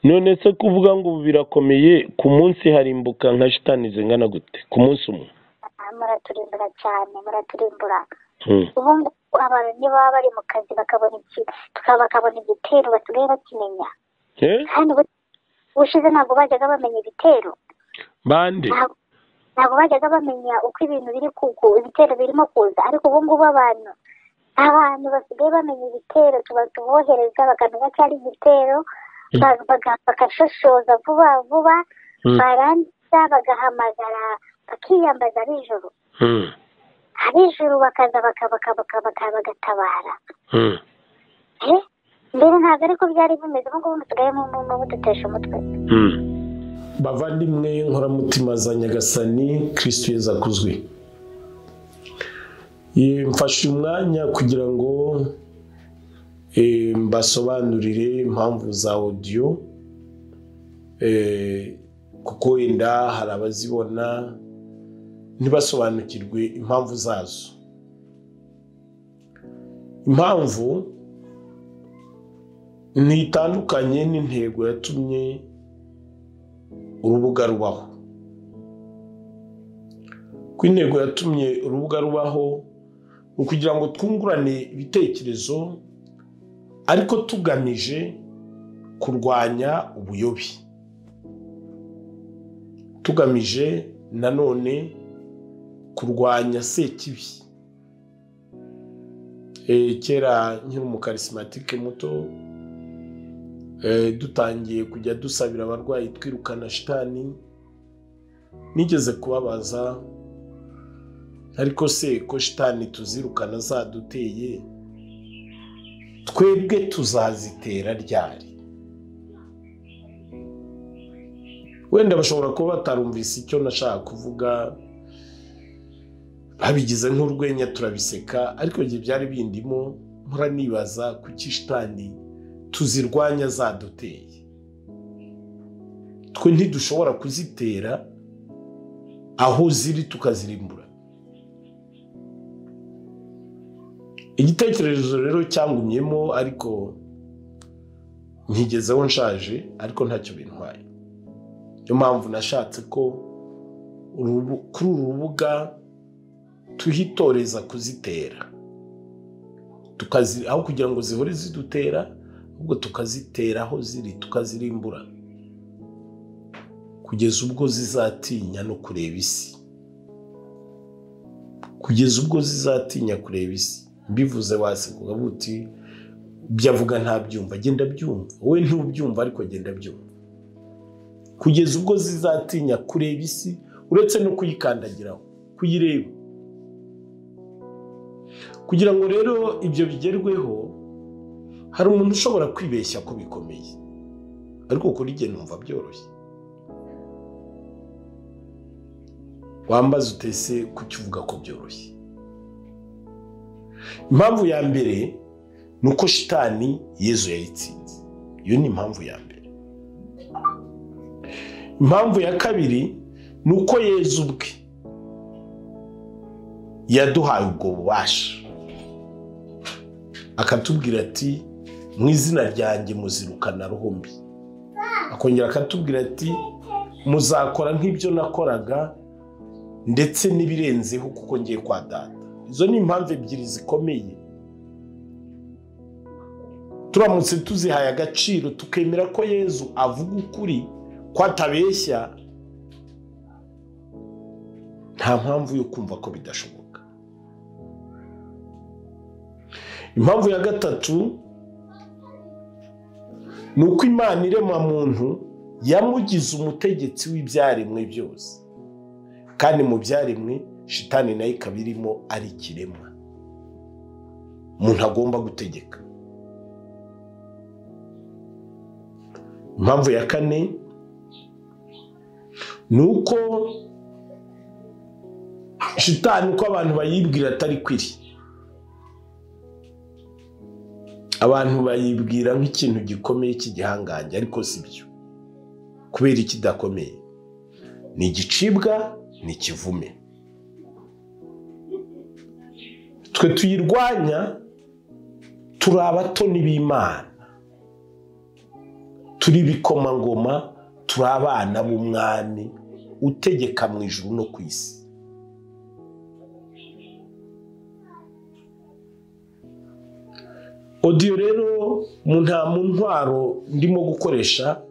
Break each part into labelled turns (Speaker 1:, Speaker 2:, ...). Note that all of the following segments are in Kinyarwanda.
Speaker 1: none se kuvuga ngo ubu birakomeye ku munsi harimbuka nka shitani zingana gute ku munsi umwe
Speaker 2: Ah, muraturimbura cyane muraturimbura ubu ngubu abantu ntibaba bari mu kazi bakabona iki tukaba bakabona igitero basigaye bakimenya
Speaker 1: Eh?
Speaker 2: kandi ubu- ubushize ntabwo bajyaga bamenya ibitero
Speaker 1: bande
Speaker 2: Ntabwo- ntabwo bajyaga bamenya uko ibintu biri kuku ibitero birimo kuza ariko ubu ngubu abantu abantu basigaye bamenya ibitero tuba tubohereza bakamenya ko ari igitero ba- baga- bagashoshoza vuba vuba
Speaker 1: Mm.
Speaker 2: barangiza bagahamagara bakiyambaza ab'ijoro
Speaker 1: Mm.
Speaker 2: ab'ijoro bakaza baka- baka- baka- baka- bagatabara
Speaker 1: Mm.
Speaker 2: Eh? mbere ntabwo ariko byari bimeze ubu ngubu dusigaye mu- mu- mu- dutesha umutwe
Speaker 1: Mm.
Speaker 3: bavandimwe nkoramutima za nyagasani kirisitu yezu akuzwe Eh, mfashe umwanya kugira ngo eh, mbasobanurire impamvu za odiyo eh, kuko wenda hari abazibona ntibasobanukirwe impamvu zazo impamvu ntitandukanye n'intego yatumye urubuga rubaho ku intego yatumye urubuga rubaho ni ukugira ngo twungurane ibitekerezo ariko tugamije kurwanya ubuyobe tugamije nanone kurwanya sekibi Eh, kera nkiri umukarisimatike muto Eh, dutangiye kujya dusabira abarwayi twirukana shitani nigeze kubabaza ariko se ko shitani tuzirukana zaduteye twebwe tuzazitera ryari wenda bashobora kuba batarumvise icyo nashaka kuvuga babigize nk'urwenya turabiseka ariko igihe byari bindimo mpora nibaza kuki shitani tuzirwanya zaduteye twe ntidushobora kuzitera aho ziri tukazirimbura igitekerezo rero cyangumyemo ariko nkigezeho nshaje ariko ntacyo bintwaye niyo mpamvu nashatse ko urubu- kuri uru rubuga tuhitoreza kuzitera tukazi aho kugira ngo zihore zidutera ahubwo tukazitera aho ziri tukazirimbura kugeza ubwo zizatinya no kureba isi kugeza ubwo zizatinya kureba isi mbivuze waseka ukavuga uti ibyo avuga ntabyumva genda byumva wowe ntubyumva ariko genda byumva kugeza ubwo zizatinya kureba isi uretse no kuyikandagiraho kuyireba kugira ngo rero ibyo bigerweho hari umuntu ushobora kwibeshya ko bikomeye ariko kuri njye numva byoroshye wambaza utese kuki uvuga ko byoroshye impamvu ya mbere ni uko shitani yezu yayitsinze iyo ni impamvu ya mbere impamvu ya kabiri ni uko yezu ubwe yaduhaye ubwo bubasha akatubwira ati mu izina ryanjye muzirukana ruhumbi akongera akatubwira ati muzakora nk'ibyo nakoraga ndetse n'ibirenzeho kuko ngiye kwa data izo ni impamvu ebyiri zikomeye turamutse tuzihaye agaciro tukemera ko yezu avuga ukuri ko atabeshya nta mpamvu yo kumva ko bidashoboka impamvu ya gatatu ni uko imana irema muntu yamugize umutegetsi w'ibyaremwe byose kandi mu byaremwe shitani nayo ikaba irimo ari ikiremwa umuntu agomba gutegeka impamvu ya kane ni uko shitani uko abantu bayibwira atari kwiri abantu bayibwira nk'ikintu gikomeye cy'igihangange ariko si byo kubera ikidakomeye ni igicibwa ni ikivume twe tuyirwanya turi abatoni b'imana turi ibikomangoma turi abana b'umwami utegeka mu ijuru no ku isi odiyo rero mu nta mu ntwaro ndimo gukoresha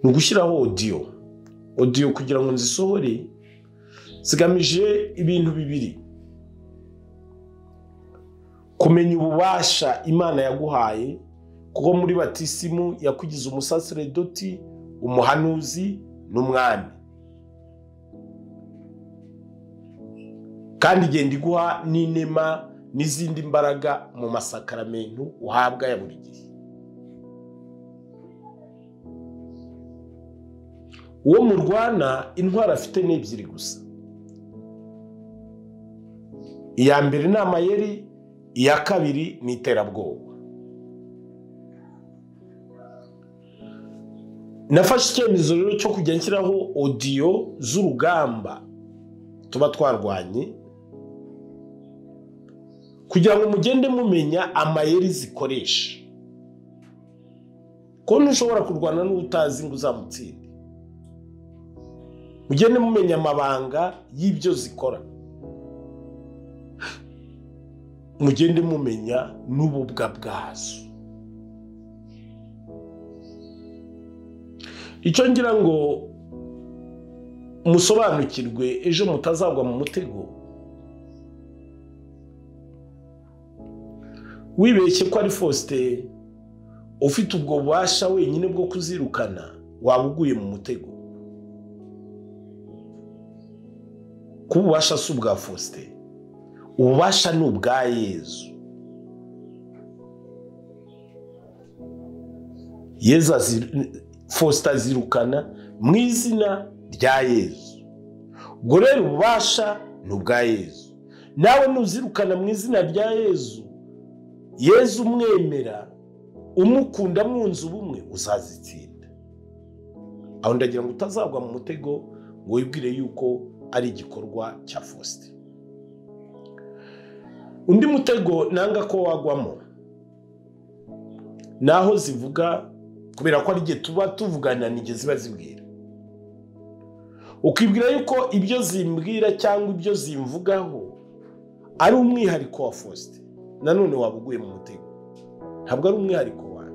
Speaker 3: ni ugushyiraho odiyo odiyo kugira ngo nzisohore zigamije ibintu bibiri kumenya ububasha imana yaguhaye kuko muri batisimu yakugize umusaseredoti umuhanuzi n'umwami kandi igenda iguha n'inema n'izindi mbaraga mu masakaramentu uhabwa ya buri gihe uwo murwana intwaro afite ni ebyiri gusa iya mbere ni amayeri iya kabiri ni iterabwoba nafashe icyemezo rero cyo kujya nshyiraho odiyo z'urugamba tuba twarwanye kugira ngo mugende mumenya amayeri zikoresha ko ntushobora kurwana n'ubutazi ngo uzamutsinde mugende mumenya amabanga y'ibyo zikora mugende mumenya n'ububwa bwazo icyo ngira ngo musobanukirwe ejo mutazagwa mu mutego wibeshye ko ari fosite ufite ubwo bubasha wenyine bwo kuzirukana waba uguye mu mutego kuba ububasha si ubwa fosite ububasha ni ubwa yezu yezu azi- fosita azirukana mu izina rya yezu ubwo rero ububasha ni ubwa yezu nawe nuzirukana mu izina rya yezu yezu umwemera umukunda mwunze ubumwe uzazitsinda aho ndagira ngo utazagwa mu mutego ngo wibwire yuko ari igikorwa cya fosite undi mutego nanga ko wagwamo ni aho zivuga kubera ko ari igihe tuba tuvugana n'igihe ziba zibwira ukibwira yuko ibyo zimbwira cyangwa ibyo zimvugaho ari umwihariko wa fosite nanone waba uguye mu mutego ntabwo ari umwihariko wawe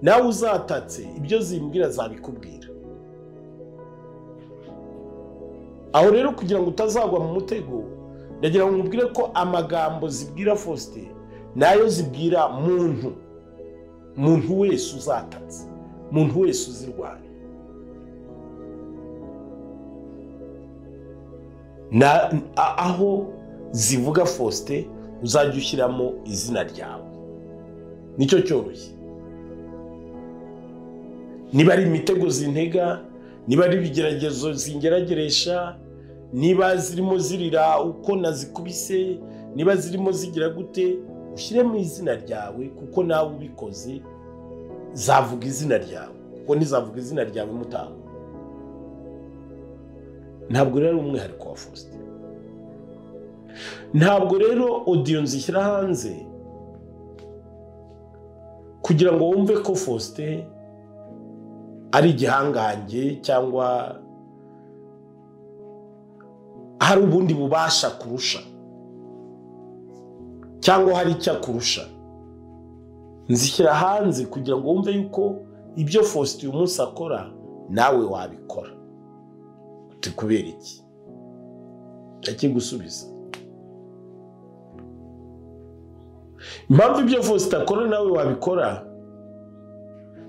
Speaker 3: nawe uzatatse ibyo zimbwira zabikubwira aho rero kugira ngo utazagwa mu mutego ndagira ngo nkubwire ko amagambo zibwira fosite nayo zibwira muntu muntu wese uzatatse muntu wese uzirwanya Na- a- aho zivuga fosite uzajya ushyiramo izina ryawe nicyo cyoroshye niba ari imitego zintega niba ari ibigeragezo zingerageresha niba zirimo zirira uko nazikubise niba zirimo zigira gute ushyiremo izina ryawe kuko nawe ubikoze zavuga izina ryawe kuko ntizavuga izina ryawe mutaho ntabwo rero ari umwihariko wa fosite ntabwo rero odiyo nzishyira hanze kugira ngo wumve ko fosite ari igihangange cyangwa hari ubundi bubasha kurusha cyangwa hari icyo akurusha nzishyira hanze kugira ngo wumve yuko ibyo fosite uyu munsi akora nawe wabikora uti kubera iki ndakigusubiza impamvu ibyo fosite akora nawe wabikora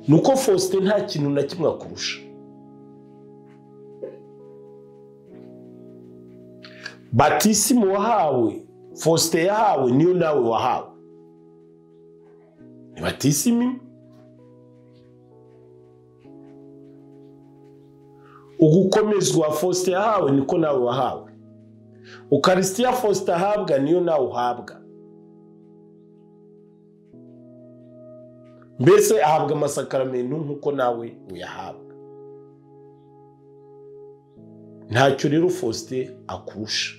Speaker 3: ni uko fosite nta kintu na kimwe akurusha batisimu wahawe fosite yahawe niyo nawe wahawe ni batisimu ugukomezwa fosite yahawe niko nawe wahawe ukarisitiya fosite ahabwa niyo nawe uhabwa mbese ahabwa amasakaramentu nk'uko nawe uyahabwa ntacyo rero fosite akurusha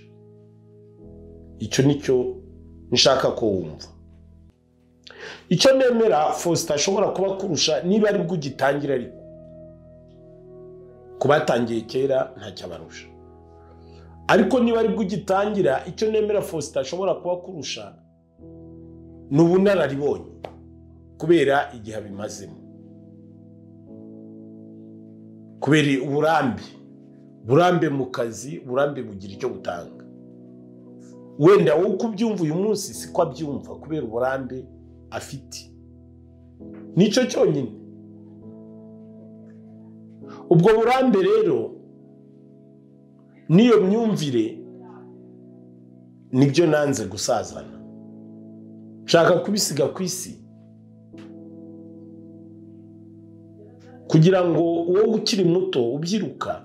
Speaker 3: icyo ni cyo nshaka ko wumva icyo nemera faustin ashobora kuba kurusha niba ari bwo ugitangira ariko ku batangiye kera ntacyabarusha ariko niba ari bwo ugitangira icyo nemera faustin ashobora kuba kurusha ni ubunararibonye kubera igihe abimazemo kubera uburambe burambe mu kazi burambe bugira icyo butanga wenda wowe uko ubyumva uyu munsi siko abyumva kubera uburambe afite nicyo cyonyine ubwo burambe rero n'iyo myumvire nibyo nanze gusazana nshaka kubisiga ku isi kugira ngo uwo ukiri muto ubyiruka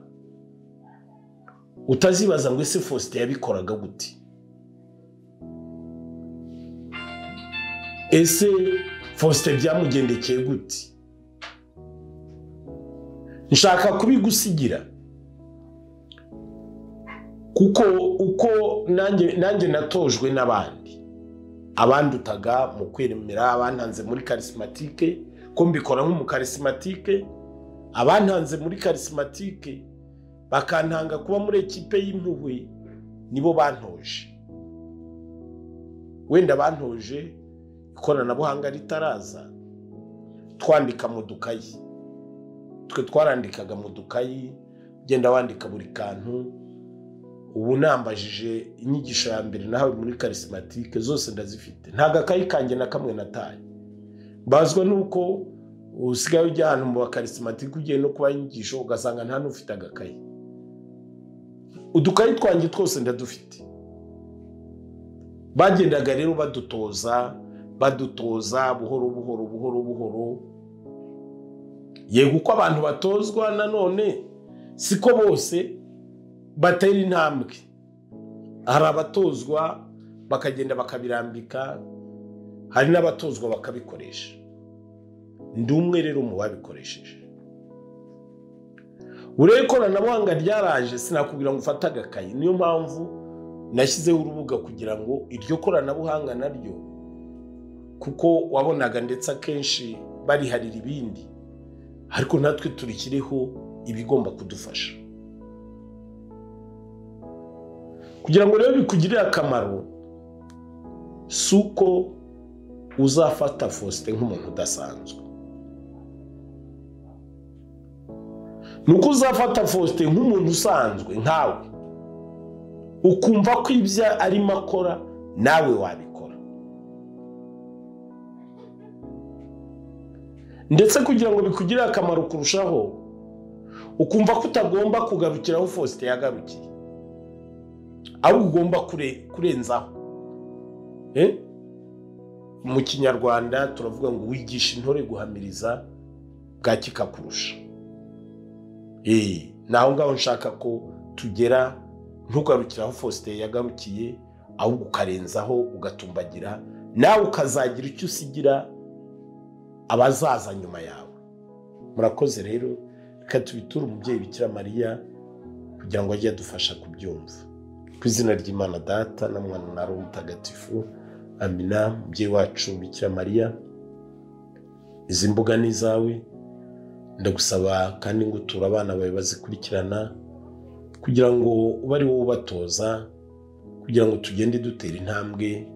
Speaker 3: utazibaza ngo ese faustin yabikoraga gute ese faustin byamugendekeye gute nshaka kubigusigira kuko uko nanjye nanjye natojwe n'abandi abandutaga mu kwemera abantanze muri karisimatike ko mbikora nk'umukarisimatike abantanze muri karisimatike bakantanga kuba muri ekipe y'impuhwe nibo bantoje wenda bantoje ikoranabuhanga ritaraza twandika mu dukayi twe twarandikaga mu dukayi ugenda wandika buri kantu ubu nambajije inyigisho ya mbere nahawe muri karisimatike zose ndazifite ntabwo akayi kanjye na kamwe nataye mbazwa nuko usigaye ujya ahantu mu bakarisimatike ugiye no kubaha inyigisho ugasanga nta n'ufite agakayi udukayi twanjye twose ndadufite bagendaga rero badutoza badutoza buhoro buhoro buhoro buhoro yego uko abantu batozwa nanone siko bose batera intambwe hari abatozwa bakagenda bakabirambika hari n'abatozwa bakabikoresha ndi umwe rero mu babikoresheje urebe ikoranabuhanga ryaraje sinakubwira ngo ufate agakayi niyo mpamvu nashyizeho urubuga kugira ngo iryo koranabuhanga naryo kuko wabonaga ndetse akenshi bariharira ibindi ariko natwe turikiriho ibigomba kudufasha kugira ngo rero bikugirire akamaro si uko uzafata faustin nk'umuntu udasanzwe ni uko uzafata faustin nk'umuntu usanzwe nkawe ukumva ko ibyo arimo akora nawe wabikora ndetse kugira ngo bikugirire akamaro kurushaho ukumva ko utagomba kugarukira aho faustin yagarukiye ahubwo ugomba kurenzaho mu kinyarwanda turavuga ngo wigisha intore guhamiriza bwaki kakurusha ni aho ngaho nshaka ko tugera ntugarukire aho faustin yagarukiye ahubwo ukarenzaho ugatumbagira nawe ukazagira icyo usigira abazaza nyuma yawe murakoze rero reka tubiture umubyeyi bikira mariya kugira ngo ajye adufasha kubyumva ku izina ry'imana data na mwana na roho mutagatifu amina umubyeyi wacu bikira mariya izi mbuga ni izawe ndagusaba kandi ngo uture abana bawe bazikurikirana kugira ngo ube ari wowe ubatoza kugira ngo tugende dutera intambwe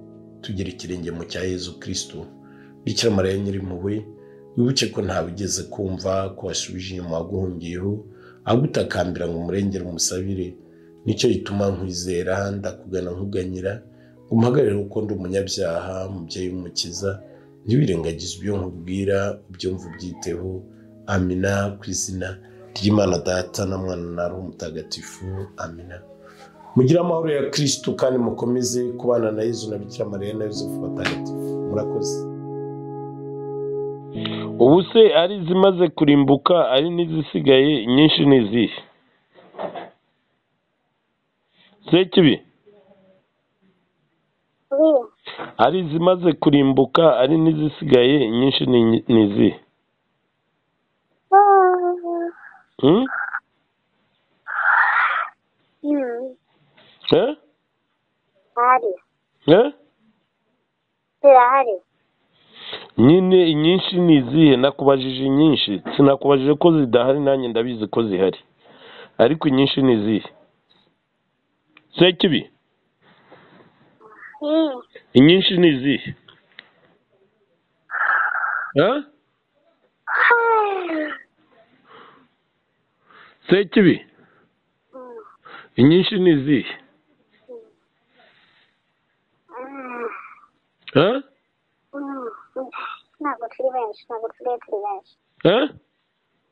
Speaker 3: tugere ikirenge mu cya Yezu kirisitu bikira mariya nyirimpuhwe wibuke ko ntawe ugeze kumva ko wasubije inyuma waguhungiyeho agutakambira ngo umurengere umusabire nicyo gituma nkwizera ndakugana nkuganyira ngo umuhagarare kuko ndi umunyabyaha umubyeyi w'umukiza ntiwirengagize ibyo nkubwira ubyumva ubyiteho amina ku izina ry'imana data na mwana na roho mutagatifu amina mugire amahoro ya kirisitu kandi mukomeze kubana na yezu na bikira mariya na yosefu batagatifu murakoze
Speaker 1: ubu se ari izimaze kurimbuka ari n'izisigaye nyinshi ni izihe se kibi
Speaker 2: buriya
Speaker 1: ari izimaze kurimbuka ari n'izisigaye nyinshi ni- ni izihe
Speaker 2: ah,
Speaker 1: Hmm?
Speaker 2: hmm,
Speaker 1: Eh?
Speaker 2: hari
Speaker 1: Eh?
Speaker 2: zirahari
Speaker 1: nyine inyinshi ni izihe nakubajije inyinshi sinakubajije ko zidahari nanjye ndabizi ko zihari ariko inyinshi ni izihe se kibi
Speaker 2: Hmm.
Speaker 1: inyinshi ni izihe ha se kibi inyinshi ni izihe
Speaker 2: Hmm.
Speaker 1: ha
Speaker 2: Hmm. ntabwo turi benshi ntabwo tusigaye turi benshi
Speaker 1: ha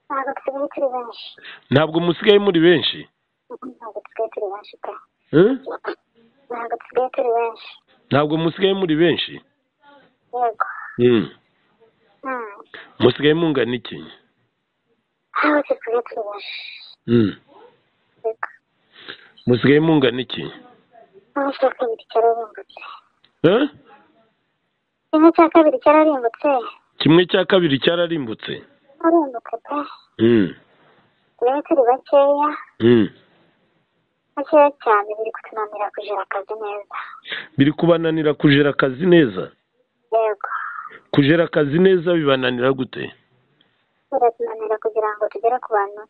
Speaker 2: ntabwo tusigaye turi benshi
Speaker 1: ntabwo musigaye muri benshi
Speaker 2: ntabwo tusigaye turi benshi pe
Speaker 1: ha?
Speaker 2: ntabwo tusigaye turi benshi
Speaker 1: ntabwo musigaye muri benshi
Speaker 2: yego
Speaker 1: Hmm.
Speaker 2: Hmm.
Speaker 1: musigaye mungana iki
Speaker 2: ntabwo tusigaye turi benshi
Speaker 1: Hmm.
Speaker 2: yego
Speaker 1: musigaye mungana iki
Speaker 2: kimwe cya kabiri cyararimbutse
Speaker 1: ha
Speaker 2: kimwe cya kabiri cyararimbutse
Speaker 1: kimwe cya kabiri cyararimbutse
Speaker 2: arimbutse pe
Speaker 1: Hmm.
Speaker 2: tusigaye turi bakeya
Speaker 1: Hmm.
Speaker 2: bakeya cyane biri kutunanira kugira akazi neza
Speaker 1: biri kubananira kujera akazi neza
Speaker 2: yego
Speaker 1: kujera akazi neza bibananira gute
Speaker 2: biratunanira kugira ngo tugere ku bantu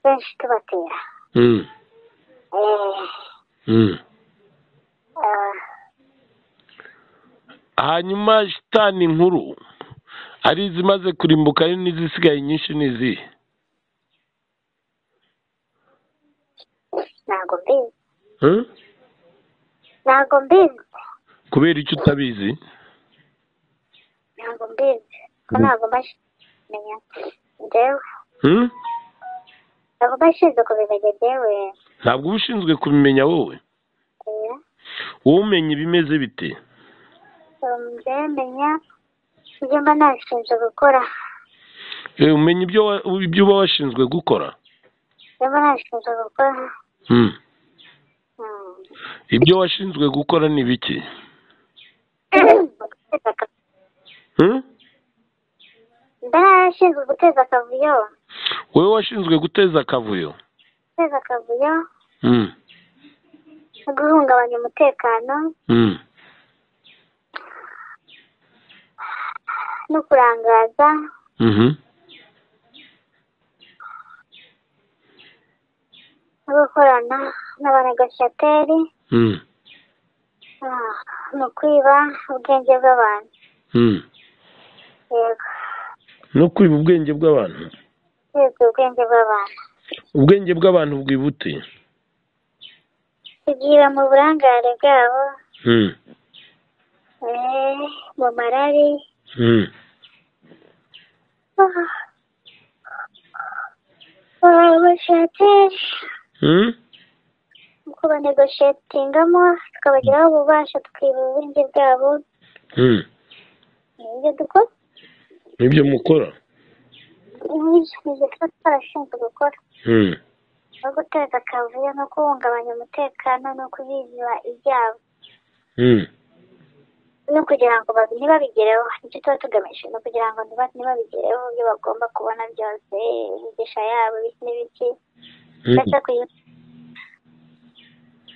Speaker 2: benshi tubatera
Speaker 1: Hmm.
Speaker 2: Eh,
Speaker 1: Hmm.
Speaker 2: ah,
Speaker 1: hanyuma shitani nkuru ari izimaze kurimbuka ari n'izisigaye nyinshi ni izihe
Speaker 2: ntabwo mbizi
Speaker 1: Hmm?
Speaker 2: ntabwo mbizi
Speaker 1: kubera icyo utabizi
Speaker 2: ntabwo mbizi ko ntabwo mbashe kumenya njyewe
Speaker 1: Hmm?
Speaker 2: ntabwo mbashize kubimenya njyewe
Speaker 1: ntabwo uba ushinzwe kubimenya wowe
Speaker 2: Eh,
Speaker 1: wowe umenya ibimeze bite
Speaker 2: um, njyewe menya ibyo mba nashinzwe gukora
Speaker 1: Eh, umenya ibyo wa- ibyo uba washinzwe gukora
Speaker 2: ibyo mba nashinzwe gukora
Speaker 1: Hmm.
Speaker 2: Hmm.
Speaker 1: ibyo washinzwe gukora ni biki
Speaker 2: Guteza aka-
Speaker 1: Hmm?
Speaker 2: ndashinzwe guteza akavuyo
Speaker 1: wowe washinzwe guteza akavuyo
Speaker 2: guteza akavuyo
Speaker 1: Hmm.
Speaker 2: no guhungabanya umutekano
Speaker 1: Hmm.
Speaker 2: no kurangaza
Speaker 1: Mhm.
Speaker 2: no gukorana n'abanagashyateri
Speaker 1: Hmm.
Speaker 2: Ah, mu kwiba ubwenge bw'abantu
Speaker 1: Hmm.
Speaker 2: yego
Speaker 1: no kwiba ubwenge bw'abantu
Speaker 2: kwiba ubwenge bw'abantu
Speaker 1: ubwenge bw'abantu bwibute
Speaker 2: kugira mu burangare bwabo
Speaker 1: Hmm.
Speaker 2: eh, mu marari
Speaker 1: Hmm.
Speaker 2: Ah, ah, abashateri
Speaker 1: Hmm?
Speaker 2: mu kubanegoshetingamo tukabagiraho ububasha tukiba ubwenge bwabo
Speaker 1: Hmm.
Speaker 2: ni ibyo dukora
Speaker 1: nibyo mukora
Speaker 2: Ni- ni ibyo tuba twarashinzwe gukora
Speaker 1: Hmm.
Speaker 2: no guteza akavuyo no guhungabanya umutekano no kubiziba ibyabo
Speaker 1: Hmm.
Speaker 2: no kugira ngo babi- ntibabigereho nicyo tuba tugamije ni ukugira ngo ntiba- ntibabigereho ibyo bagomba kubona byose imigisha yabo ibiki n'ibiki
Speaker 1: Hmm.
Speaker 2: ndetse kuyi-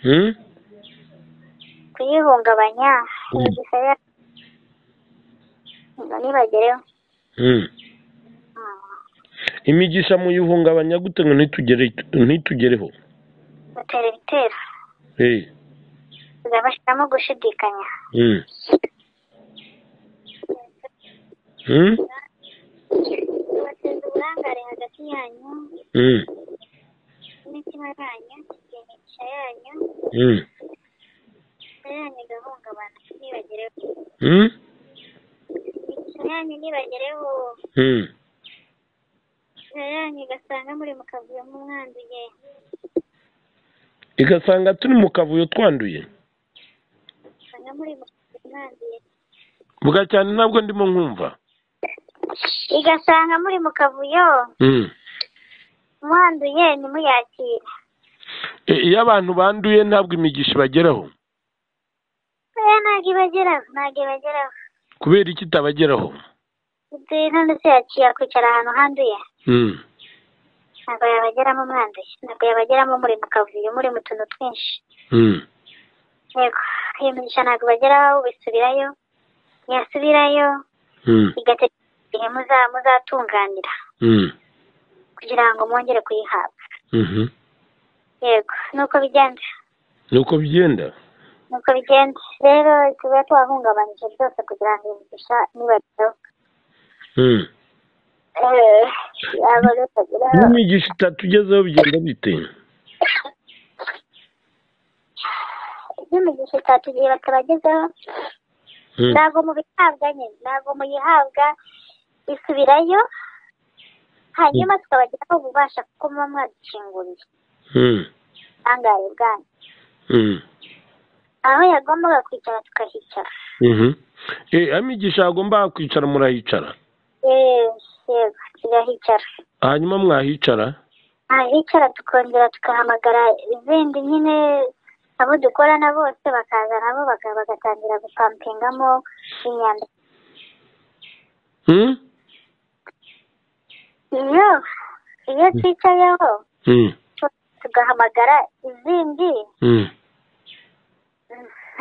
Speaker 1: Hmm.
Speaker 2: kuyihungabanya
Speaker 1: Mm.
Speaker 2: imigisha yabo ngo ntibagereho
Speaker 1: Hmm.
Speaker 2: Mm,
Speaker 1: imigisha muyihungabanya gute ngo ntitugere ntitugereho
Speaker 2: dutera ibitero
Speaker 1: hey.
Speaker 2: tugabashyiramo gushidikanya
Speaker 1: hmm. Hmm?
Speaker 2: bateza uburangare hagati yanyu
Speaker 1: Hmm.
Speaker 2: n'imitima yanyu imigisha yanyu
Speaker 1: Hmm.
Speaker 2: imigisha yanyu igahungabana ntibagereho
Speaker 1: Hmm?
Speaker 2: imigisha yanyu ntibagereho
Speaker 1: Hmm.
Speaker 2: imigisha yanyu igasanga muri mu kavuyo mumwanduye
Speaker 1: igasanga turi mu kavuyo twanduye
Speaker 2: usanga muri mu kavuyo mwanduye
Speaker 1: bwa cyane ntabwo ndimo nkumva
Speaker 2: igasanga muri mu kavuyo
Speaker 1: Hmm.
Speaker 2: mwanduye ntimuyakire
Speaker 1: E- iyo abantu banduye ntabwo imigisha ibageraho
Speaker 2: oya ntabwo ibageraho ntabwo ibageraho
Speaker 1: kubera iki itabageraho
Speaker 2: ibyo ndetse yaciye kwicara ahantu handuye
Speaker 1: Hmm.
Speaker 2: ntabwo yabageramo mwanduye ntabwo yabageramo muri mu kavuyo muri mu tuntu twinshi
Speaker 1: Hmm.
Speaker 2: yego iyo migisha ntabwo ibageraho ubisubirayo ntiyasubirayo
Speaker 1: Mm,
Speaker 2: bigategura igihe muza- muzatunganira
Speaker 1: mm,
Speaker 2: kugira ngo mwongere kuyihabwa
Speaker 1: mhm.
Speaker 2: yego nuko bigenda
Speaker 1: nuko bigenda
Speaker 2: nuko bigenda rero tuba twahungabanije byose kugira ngo iyi migisha nibageho
Speaker 1: Mm.
Speaker 2: yaba batageraho
Speaker 1: n'imigisha itatu ugezeho bigenda bite
Speaker 2: iyo imigisha itatu igihe batabagezeho
Speaker 1: Mm,
Speaker 2: ntabwo mubihabwa nyine ntabwo muyihabwa isubirayo hanyuma tukabagiraho ububasha kuko muba mwadukinguriye
Speaker 1: mm,
Speaker 2: angahe bwanyu
Speaker 1: mm,
Speaker 2: aho yagombaga kwicara tukahicara
Speaker 1: mhm. Eh, aho imigisha yagomba kwicara murahicara
Speaker 2: Eh, yego tugahicara
Speaker 1: hanyuma mwahicara
Speaker 2: ahicara tukongera tukahamagara izindi nyine abo dukorana bose bakaza nabo baka- bagatangira gupampingamo imyanda
Speaker 1: Mm,
Speaker 2: iyo iyo twicayeho
Speaker 1: mm,
Speaker 2: tu- tugahamagara izindi
Speaker 1: mm,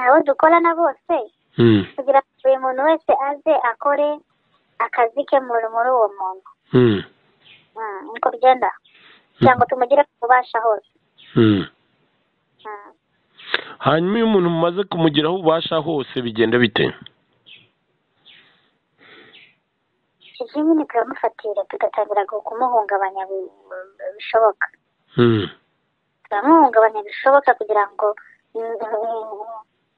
Speaker 2: abo dukorana bose
Speaker 1: mm,
Speaker 2: kugira ngo buri muntu wese aze akore akazi ke muri muri uwo muntu
Speaker 1: mm,
Speaker 2: Mm, niko bigenda kugira ngo tumugire ububasha hose
Speaker 1: mm.
Speaker 2: Mm.
Speaker 1: hanyuma iyo umuntu mumaze kumugiraho ububasha hose bigenda bite
Speaker 2: izi nyine turamufatira tugatangira gu- kumuhungabanya bi- bi- bishoboka
Speaker 1: Mm,
Speaker 2: turamuhungabanya bishoboka kugira ngo mm,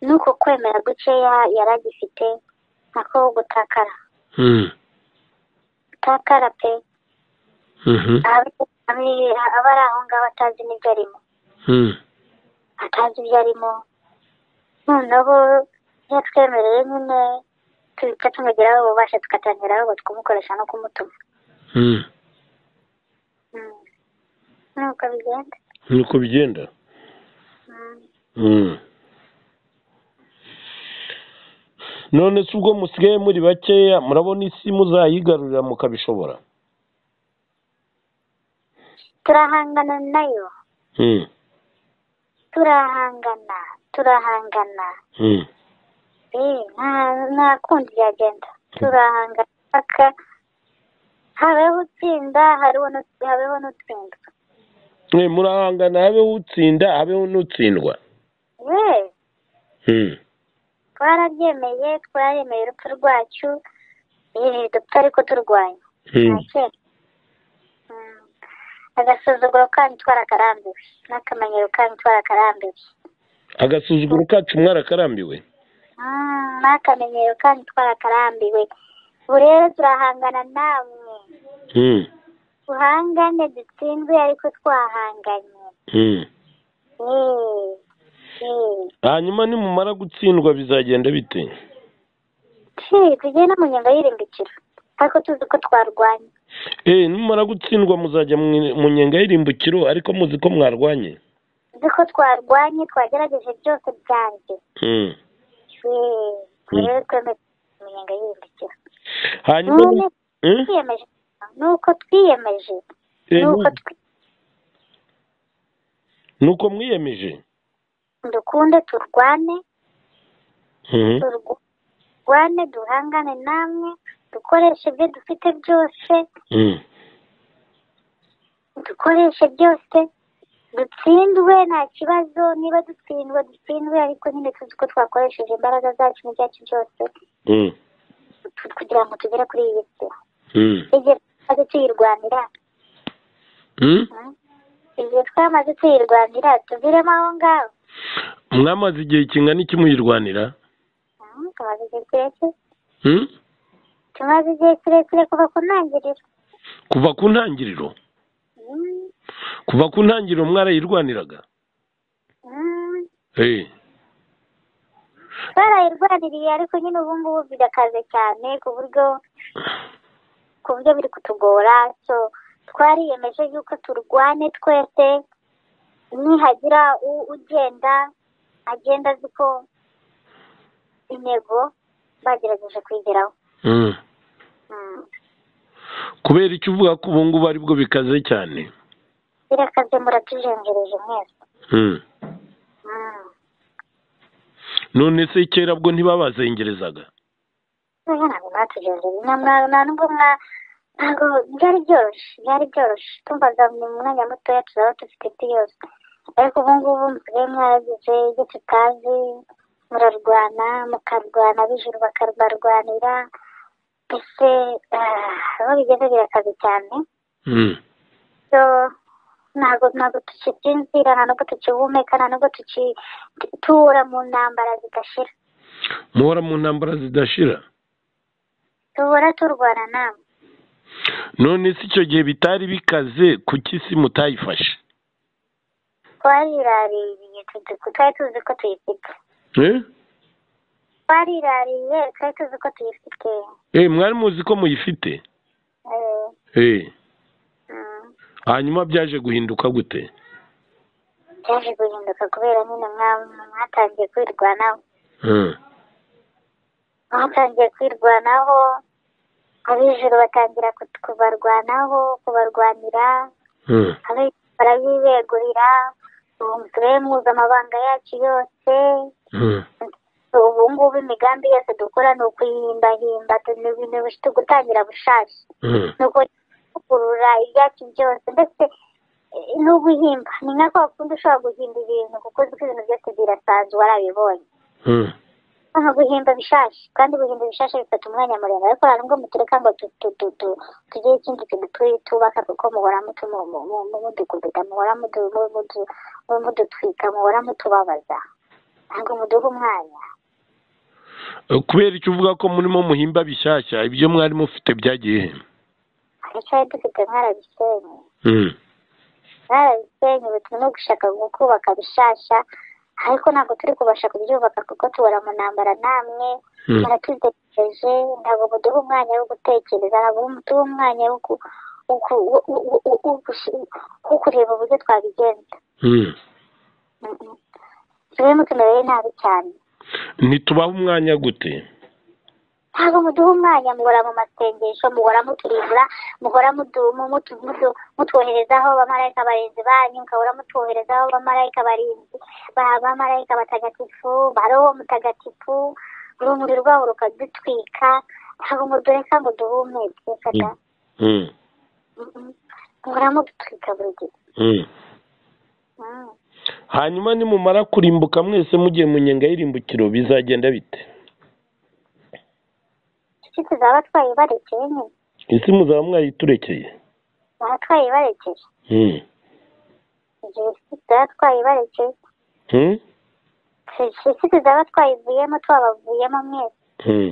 Speaker 2: n'uko kwemera gukeya yari agifite nako gutakara
Speaker 1: mm,
Speaker 2: gutakara pe
Speaker 1: mhm,
Speaker 2: Abe- abe- aba ari aho ngaho atazi n'ibyo arimo
Speaker 1: mm,
Speaker 2: atazi ibyo arimo noneho iyo twemereye nyine duhita tumugeraho ububasha tugatangira ahubwo kumukoresha no kumutuma
Speaker 1: mm.
Speaker 2: Mm. nuko bigenda
Speaker 1: niko bigenda
Speaker 2: Mm.
Speaker 1: Mm. none se ubwo musigaye muri bakeya murabona isi muzayigarurira mukabishobora
Speaker 2: turahangana nayo
Speaker 1: Mm,
Speaker 2: turahangana turahangana
Speaker 1: mm,
Speaker 2: eh nta- nta kundi byagenda turahangana paka habeho utsinda hariho n'ut- habeho n'utsindwa
Speaker 1: Eh, murahangana habeho utsinda habeho n'utsindwa
Speaker 2: ye
Speaker 1: Mm,
Speaker 2: twarabyemeye twaremeye urupfu rwacu eh dupfa ariko turwanya nta
Speaker 1: mm,
Speaker 2: kera Mm. agasuzuguro kanyu twarakarambiwe n'akamenyero kanyu twarakarambiwe
Speaker 1: agasuzuguro kacu mwarakarambiwe
Speaker 2: Mm, n'akamenyero kanyu twarakarambiwe ubu rero turahangana namwe
Speaker 1: Mm,
Speaker 2: duhangane dutsinzwe ariko twahanganye
Speaker 1: mm.
Speaker 2: Eh, eh.
Speaker 1: hanyuma nimumara gutsindwa bizagenda bite
Speaker 2: Tsi, tugiye no mu nyenga y'irimbikiro ariko tuzi ko twarwanye
Speaker 1: Eh, nimumara gutsindwa muzajya mu- mu nyenga y'irimbukiro ariko muzi ko mwarwanye
Speaker 2: tuzi ko twarwanye twagerageje byose byanjye
Speaker 1: Mm.
Speaker 2: Eh, ubu
Speaker 1: Mm.
Speaker 2: rero twemeje mu nyenga y'irimbikiro
Speaker 1: hanyuma
Speaker 2: none
Speaker 1: Mm?
Speaker 2: twiyemeje nuko twiyemeje
Speaker 1: Eh,
Speaker 2: nuko
Speaker 1: nu- nuko mwiyemeje
Speaker 2: dukunde turwane
Speaker 1: Mhm.
Speaker 2: turwane duhangane namwe dukoreshe ibyo dufite byose
Speaker 1: Mm.
Speaker 2: dukoreshe byose dutsindwe nta kibazo niba dutsindwe dutsindwe ariko nyine tuzi ko twakoresheje imbaraga zacu n'ibyacu byose
Speaker 1: Mm.
Speaker 2: tu- kugira ngo tugere kuri iyi si
Speaker 1: Mm.
Speaker 2: igihe twamaze tuyirwanira
Speaker 1: Mm?
Speaker 2: mm, igihe twamaze tuyirwanira tuviremo aho ngaho
Speaker 1: mwamaze igihe kingana iki muyirwanira
Speaker 2: Mm, tumaze igihe kirekire
Speaker 1: Mm?
Speaker 2: tumaze igihe kirekire kuva ku ntangiriro
Speaker 1: kuva ku ntangiriro
Speaker 2: Mm,
Speaker 1: kuva ku ntangiriro mwarayirwaniraga
Speaker 2: mm.
Speaker 1: Eh.
Speaker 2: barayirwaniriye ariko nyine ubu ngubu birakaze cyane ku buryo ku buryo biri kutugora so twariyemeje yuko turwane twese nihagira u- ugenda agenda azi ko intego bagerageje kuyigeraho
Speaker 1: Mm.
Speaker 2: Mm.
Speaker 1: kubera icyo uvuga ko ubu ngubu aribwo bikaze cyane
Speaker 2: birakaze muratujengereje mwese
Speaker 1: Mm.
Speaker 2: Mm.
Speaker 1: none se kera bwo ntibabazengerezaga
Speaker 2: ntoya ntabwo mwatugendereye nta mwa- nta nubwo mwa ntabwo byari byoroshye byari byoroshye tumvaga mu mwanya mutoya tuzaba dufite byose ariko ubu ngubu musigaye mwaragize ibyo tutazi murarwana mukarwana ab'ijuru bakabarwanira mbese ah, aho bigeze birakaze cyane
Speaker 1: Mm.
Speaker 2: so ntabwo ntabwo tukibyinzira nta nubwo tukihumeka nta nubwo tuki- tura mu ntambara zidashira
Speaker 1: muhora mu ntambara zidashira
Speaker 2: tubura turwana namwe
Speaker 1: none se icyo gihe bitari bikaze kuki isi mutayifashe
Speaker 2: twariraririye tuzi ko- twari tuzi ko tuyifite
Speaker 1: Eh?
Speaker 2: twarirariye twari tuzi ko tuyifite
Speaker 1: Eh, mwari muzi ko muyifite
Speaker 2: Eh,
Speaker 1: Eh,
Speaker 2: mm.
Speaker 1: hanyuma byaje guhinduka gute
Speaker 2: byaje guhinduka kubera nyine mwa- mwatangiye kwirwanaho
Speaker 1: Eh.
Speaker 2: batangiye kwirwanaho ab'ijuru batangira kut- kubarwanaho kubarwanira
Speaker 1: Eh.
Speaker 2: ab'ijuru barabibegurira ubu musigaye muzi amabanga yacu yose
Speaker 1: Eh.
Speaker 2: ubu ngubu imigambi yose dukora ni ukuyihimbahimba tu- ni ni ubush- gutangira bushaje
Speaker 1: Eh.
Speaker 2: ni ukuvugurura ibyacu byose ndetse eh, ni uguhimba ni nka kwa kundi ushobora guhimba ibintu kuko uzi ko ibintu byose birasanzwe warabibonye
Speaker 1: Eh.
Speaker 2: aha guhimba bishaje kandi guhimba ibishashe bifata umwanya muremure ariko hari nubwo mutureka ngo tu- tu- tu- tu- tugire ikindi kintu tu- tubaka kuko muhora mutu- mu- mu- mu- mu- mudukubita muhora mudu- mu- mudu- mu- mudutwika muhora mutubabaza ntabwo muduha umwanya
Speaker 1: Eh, kubera icyo uvuga ko murimo muhimba bishyashya ibyo mwari mufite byagiye he?
Speaker 2: hari icyari dufite mwarabisenye
Speaker 1: Mm.
Speaker 2: mwarabisenye bituma no gushaka kubaka bishasha ariko ntabwo turi kubasha kubyubaka kuko tubura mu ntambara namwe
Speaker 1: Mm.
Speaker 2: muratutegereje ntabwo muduha umwanya wo gutekereza ntabwo muduha umwanya wo ku- wo ku- wo- wo- wo- wo gusi- wo kureba uburyo twabigenza
Speaker 1: Mm.
Speaker 2: Mm, mm. tube mutumereye nabi cyane
Speaker 1: ntitubahe umwanya gute
Speaker 2: ntabwo muduha umwanya muhora mu masengesho muhora muturimbura muhora mudu- mu- mutu- mutu- mutwoherezaho abamarayika barinzi banyu mukahora mutwoherezaho abamarayika barinzi ba- abamarayika batagatifu ba roho mutagatifu urumuri rwabo rukadutwika ntabwo mudureka ngo duhumeke kada
Speaker 1: Mm.
Speaker 2: muhora mudutwika buri gihe
Speaker 1: Mm.
Speaker 2: Mm.
Speaker 1: hanyuma nimumara kurimbuka mwese mugiye mu nyenga y'irimbukiro bizagenda bite
Speaker 2: isi tuzaba twayibarekeye nyine
Speaker 1: isi muzaba mwayiturekeye
Speaker 2: tuzaba twayibarekeye
Speaker 1: Mm.
Speaker 2: igihe isi tuzaba twayibarekeye
Speaker 1: Mm.
Speaker 2: isi tuzaba twayivuyemo twabavuyemo mwese
Speaker 1: Mm.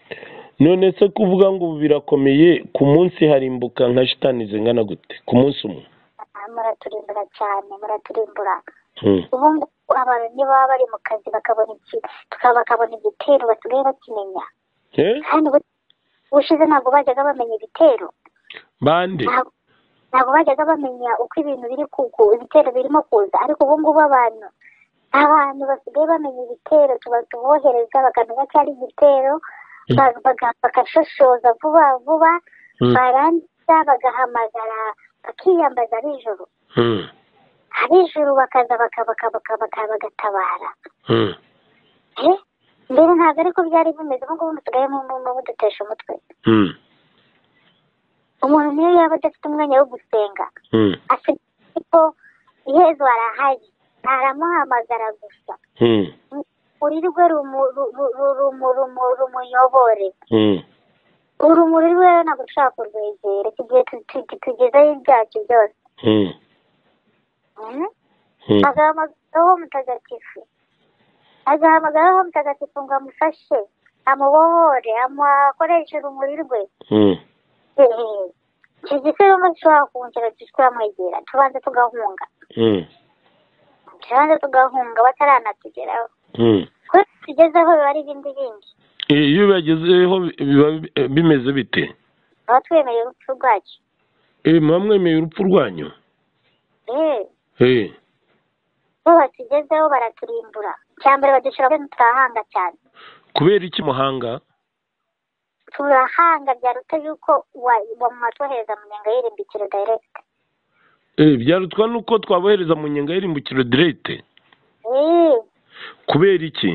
Speaker 2: Eh,
Speaker 1: none se kuvuga ngo ubu birakomeye ku munsi harimbuka nka shitani zingana gute ku munsi umwe
Speaker 2: Ah, muraturimbura cyane muraturimbura
Speaker 1: Mm.
Speaker 2: ubu ngubu abantu ntibaba bari mu kazi bakabona iki tuka- bakabona igitero basigaye bakimenya
Speaker 1: Eh?
Speaker 2: kandi ubu- ubushize ntabwo bajyaga bamenya ibitero
Speaker 1: bande
Speaker 2: Ntabwo- ntabwo bajyaga bamenya uko ibintu biri kuku ibitero birimo kuza ariko ubu ngubu abantu abantu basigaye bamenya ibitero tuba- tubohereza bakamenya ko ari igitero ba- baga- bagashoshoza vuba vuba
Speaker 1: Mm.
Speaker 2: barangiza bagahamagara bakiyambaza ab'ijoro
Speaker 1: Mm.
Speaker 2: ab'ijuru bakaza baka- baka- baka- baka- bagatabara
Speaker 1: Mm.
Speaker 2: Eh? mbere ntabwo ariko byari bimeze ubu ngubu dusigaye mu- mu- mu- mudutesha umutwe
Speaker 1: Mm.
Speaker 2: umuntu niyo yaba adafite umwanya wo gusenga
Speaker 1: Mm.
Speaker 2: afite ko iherezo arahari aramuhamagara gusa
Speaker 1: Mm.
Speaker 2: urirwe rumu- ru- ru- ru- rumu- rumu- rumuyobore
Speaker 1: Mm.
Speaker 2: urumuri rwe ntabwo dushobora kurwegera tugiye tu- tu- tu- tugezeho ibyacu byose
Speaker 1: Mm.
Speaker 2: Mhm.
Speaker 1: Mm.
Speaker 2: agahamagaraho mutagatifu agahamagaraho mutagatifu ngo amufashe amubohore amukoreshe urumuri rwe
Speaker 1: Mm.
Speaker 2: Eh, icyo gitaramo dushobora kuhungera turamwegera tubanza tugahunga
Speaker 1: Mm.
Speaker 2: tubanza tugahunga bataranatugeraho
Speaker 1: Mm.
Speaker 2: kubera ko tugezeho biba ari ibindi bindi
Speaker 1: Eh, iyo bibagezeho biba eh, bimeze bite
Speaker 2: baba twemeye urupfu rwacu
Speaker 1: Eh, muba mwemeye urupfu rwanyu
Speaker 2: Eh,
Speaker 1: Eh.
Speaker 2: bo batugezeho baraturimbura icya mbere badushyira kuri turahanga cyane
Speaker 1: kubera iki muhanga
Speaker 2: turahanga byaruta yuko wa- wamwatwohereza mu nyenga y'irimbikiro direct
Speaker 1: Eh, byarutwa nuko twabohereza mu nyenga y'irimbukiro direte
Speaker 2: Eh,
Speaker 1: kubera iki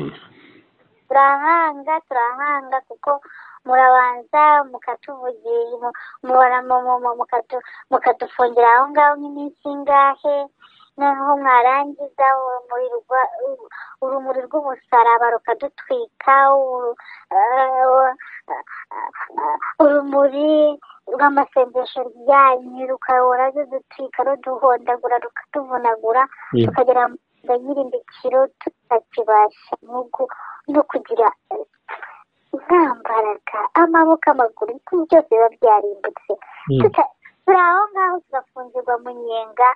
Speaker 2: turankanga turankanga kuko murabanza mukatuvugira mu- mubara- mu- mu- mu- mukatu- mukadufungira aho ngaho nk'iminsi ingahe noneho mwarangiza urumuri rwa- uru- urumuri rw'umusaraba rukadutwika uru- eh, urumuri rw'amasengesho ryanyu rukahora rudutwika ruduhondagura rukatuvunagura
Speaker 1: Mm.
Speaker 2: tukagera mu nda nyirimbikiro tutakibasha n'ubwo no kugira eh, nta mbaraga amaboko amaguru ibintu byose biba byarimbutse
Speaker 1: Mm.
Speaker 2: Tuta- turi aho ngaho tugafungirwa mu nyenga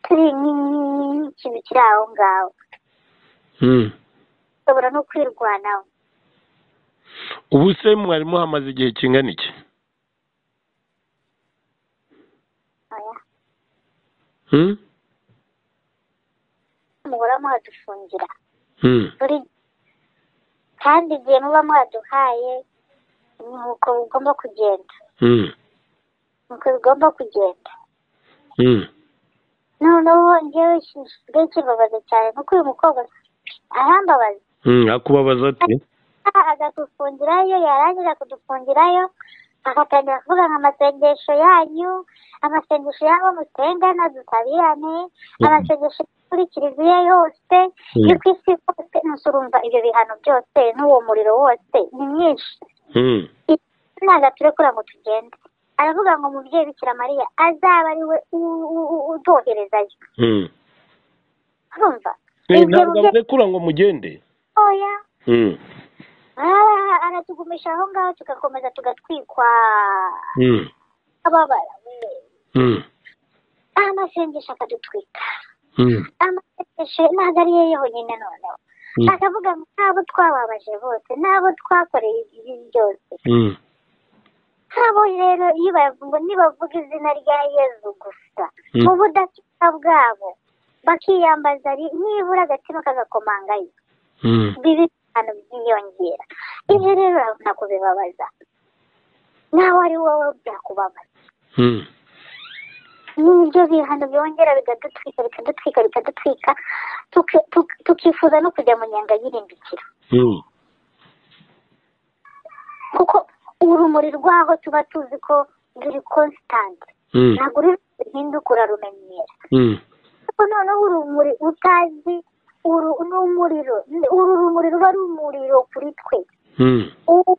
Speaker 2: turi nk'ikintu kiri aho ngaho
Speaker 1: Mm.
Speaker 2: dushobora no kwirwanaho
Speaker 1: ubu se mwari muhamaze igihe kingana iki
Speaker 2: Oya.
Speaker 1: Mm?
Speaker 2: muhora muhadufungira
Speaker 1: Mm.
Speaker 2: buri kandi igihe muba mwaduhaye ni uko bigomba kugenda
Speaker 1: Mm.
Speaker 2: ni uko bigomba kugenda
Speaker 1: Mm.
Speaker 2: noneho njyewe gisigaye kibabaza cyane kuko uyu mukobwa arambabaza
Speaker 1: Mm. akubabaza ati
Speaker 2: Ah, akadufungirayo yarangiza kudufungirayo agatangira kuvuga nka amasengesho yanyu amasengesho y'abo musengana dusabirane
Speaker 1: Mhm.
Speaker 2: amasengesho yo kuri kiliziya yose
Speaker 1: Mhm.
Speaker 2: yo ku isi hose nusa urumva ibyo bihano byose n'uwo muriro wose ni mwinshi
Speaker 1: Mm.
Speaker 2: ntabwo turekura ngo tugende aravuga ngo umubyeyi bikira mariya azaba ari we u- u- u- udoherezayo
Speaker 1: Mm.
Speaker 2: urumva
Speaker 1: Eh,
Speaker 2: ibyo
Speaker 1: ntabwo
Speaker 2: mubyeyi
Speaker 1: amurekura ngo mugende
Speaker 2: oya
Speaker 1: Mm.
Speaker 2: Ah, aratugumisha aho ngaho tugakomeza tugatwikwa
Speaker 1: Mm.
Speaker 2: ababara
Speaker 1: Mm.
Speaker 2: amasengesho akadutwika
Speaker 1: Mm.
Speaker 2: amasengesho ntabwo ari yo yonyine noneho
Speaker 1: Mm.
Speaker 2: akavuga ngo nabo twababaje bose nabo twakoreye ibi byose
Speaker 1: Mm.
Speaker 2: abo rero iyo bavuga nibavuga izina rya yezu gusa
Speaker 1: Mm.
Speaker 2: mu budakika bwabo bakiyambaza ari- nibura agatima kagakomangayo
Speaker 1: Mm.
Speaker 2: bibi abantu byiyongera ibyo rero urabona kubibabaza nawe ari wowe byakubabaza
Speaker 1: Mm.
Speaker 2: nibyo bihano byongera bikadutwika bikadutwika bikadutwika tuki- tuki- tukifuza no kujya mu nyanga y'irimbikira
Speaker 1: Mm.
Speaker 2: kuko urumuri rwaho tuba tuzi ko ruri constant
Speaker 1: Mm.
Speaker 2: ntabwo ruri ruhinduka urarumenyera
Speaker 1: Mm.
Speaker 2: ariko noneho urumuri utazi uru n'umuriro ni- uru rumuri ruba ari umuriro kuri twe
Speaker 1: Mm.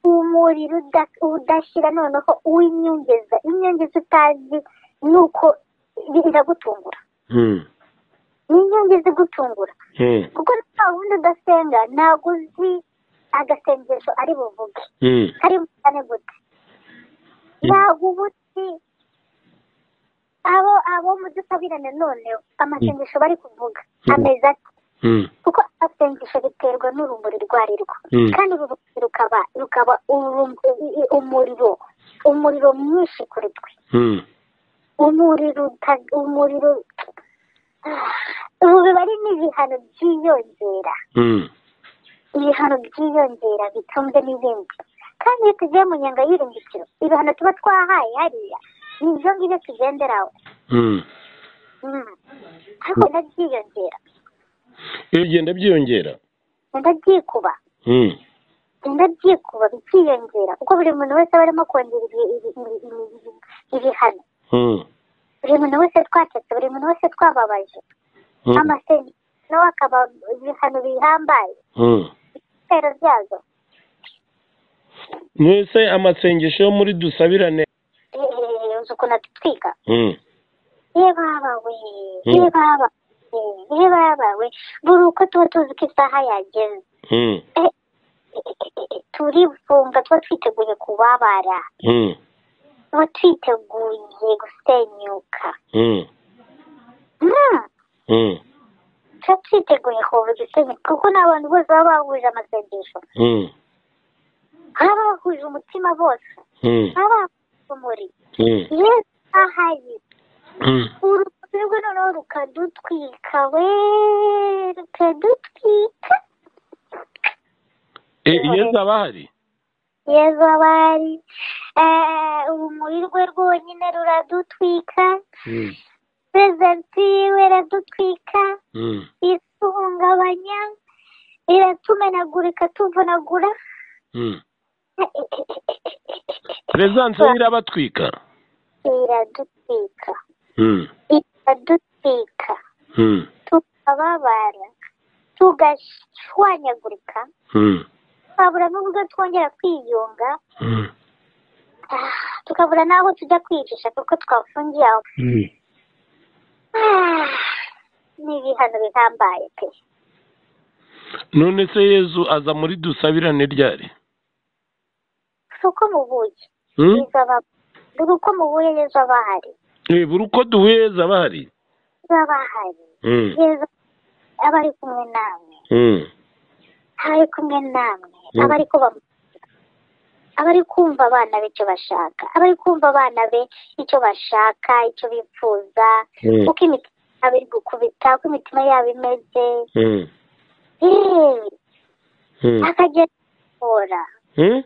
Speaker 2: umuriro uda- udashira noneho uw'inyongeza inyongeza utazi ni uko iragutungura
Speaker 1: Mm.
Speaker 2: ni inyongeza igutungura
Speaker 1: Mm.
Speaker 2: kuko nta wundi udasenga ntabwo uzi agasengesho ari buvuge
Speaker 1: Mm.
Speaker 2: kari bukane gute ntabwo uba uzi abo abo mudusabirane noneho amasengesho bari kuvuga
Speaker 1: Mm.
Speaker 2: ameze ate
Speaker 1: Mm.
Speaker 2: kuko amasengesho biterwa n'urumuri rwo ari rwo
Speaker 1: Mm.
Speaker 2: kandi uru rumuri rukaba rukaba urum- i- i- umuriro umuriro mwinshi kuri twe
Speaker 1: Mm.
Speaker 2: umuriro uta- umuriro ubu biba ari n'ibihano byiyongera
Speaker 1: Mm.
Speaker 2: ibihano byiyongera bitumbwe n'ibindi kandi iyo tugiye mu nyanga y'irimbikiro ibihano tuba twahaye hariya ni ibyo ngibyo tugenderaho
Speaker 1: Mm.
Speaker 2: Mm. ariko wenda byiyongera
Speaker 1: ibigenda byiyongera
Speaker 2: wenda byikuba
Speaker 1: Mm.
Speaker 2: wenda byikuba bikiyongera kuko buri muntu wese aba arimo kongera ibi- ibi- ibi- ibi- ibi- ibihano
Speaker 1: Mm.
Speaker 2: buri muntu wese twacetse buri muntu wese twababaje
Speaker 1: Mm.
Speaker 2: amasengesho nawe akaba ibihano bihambaye
Speaker 1: Mm.
Speaker 2: ibitero byazo
Speaker 1: mwese amasengesho yo muri dusabirane
Speaker 2: Eh, eh, uzi ukuntu atutwika
Speaker 1: Mm.
Speaker 2: yebabawe
Speaker 1: Mm.
Speaker 2: yebabawe yebabawe buri uko tuba tuzi ko isaha yageze
Speaker 1: Mm.
Speaker 2: Eh, eh, eh, eh, eh, turifunga tuba twiteguye kubabara
Speaker 1: Mm.
Speaker 2: tuba twiteguye gusenyuka
Speaker 1: Mm.
Speaker 2: Mm,
Speaker 1: Mm.
Speaker 2: tuba twiteguye kuba gusenyuka kuko n'abantu bose baba bahuje amasengesho
Speaker 1: Mm.
Speaker 2: baba bahuje umutima bose
Speaker 1: Mm.
Speaker 2: baba bahuje umuriro
Speaker 1: Mm.
Speaker 2: iyo isaha ye
Speaker 1: Mm.
Speaker 2: urupfu rwe noneho rukadutwika we rukadutwika
Speaker 1: Eh, yezu aba ahari
Speaker 2: yezu abari eh, urumuri rwe rwonyine ruradutwika
Speaker 1: Mm.
Speaker 2: prezenti yiwe iradutwika
Speaker 1: Mm.
Speaker 2: ituhungabanya iratumenagurika tuvunagura
Speaker 1: Mm. perezidanse ye irabatwika
Speaker 2: iradutwika
Speaker 1: Mm.
Speaker 2: iradutwika
Speaker 1: Mm.
Speaker 2: tukababara tugashwanyagurika
Speaker 1: Mm.
Speaker 2: twabura n'uburyo twongera kwiyunga
Speaker 1: Mm.
Speaker 2: Ah, tukabura n'aho tujya kwicisha kuko twafungiye aho
Speaker 1: Mm.
Speaker 2: Ah, ni ibihano bihambaye pe
Speaker 1: none se yezu aza muri dusabirane ryari
Speaker 2: si uko mubuye
Speaker 1: Mm?
Speaker 2: izaba dore uko mubuye yezu aba ahari
Speaker 1: Eh, buri uko duhuye yezu aba ahari
Speaker 2: yezu aba ahari
Speaker 1: Mm.
Speaker 2: yezu aba ari kumwe namwe
Speaker 1: Mm.
Speaker 2: aba ari kumwe namwe
Speaker 1: Mm.
Speaker 2: aba ari kuba aba ari kumva abana be icyo bashaka aba ari kumva abana be icyo bashaka icyo bifuza
Speaker 1: Mm.
Speaker 2: uko imitima yabo iri gukubita uko imitima yabo imeze
Speaker 1: Mm.
Speaker 2: yewe
Speaker 1: Mm.
Speaker 2: akagenda abohora
Speaker 1: Mm?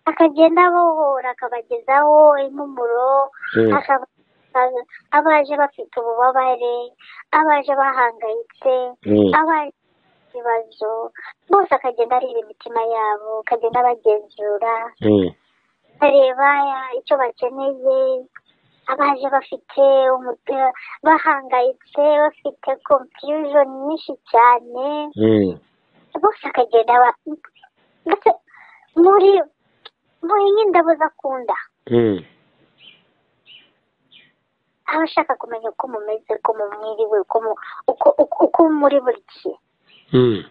Speaker 2: akagenda abohora akabagezaho impumuro
Speaker 1: Mm.
Speaker 2: akaba abaje bafite ububabare abaje bahangayitse
Speaker 1: Mm.
Speaker 2: abaje bafite ibibazo bose akagenda areba imitima yabo akagenda abagenzura
Speaker 1: Mm.
Speaker 2: areba ya- icyo bakeneye abaje bafite umuti- bahangayitse bafite confusion nyinshi cyane
Speaker 1: Mm.
Speaker 2: bose akagenda aba- ndetse muri muri nk'indabo zakunda
Speaker 1: Mm.
Speaker 2: aba ashaka kumenya uko mumeze uko mumwiriwe uko mu- uko- uko- uko muri buri gihe
Speaker 1: Mm.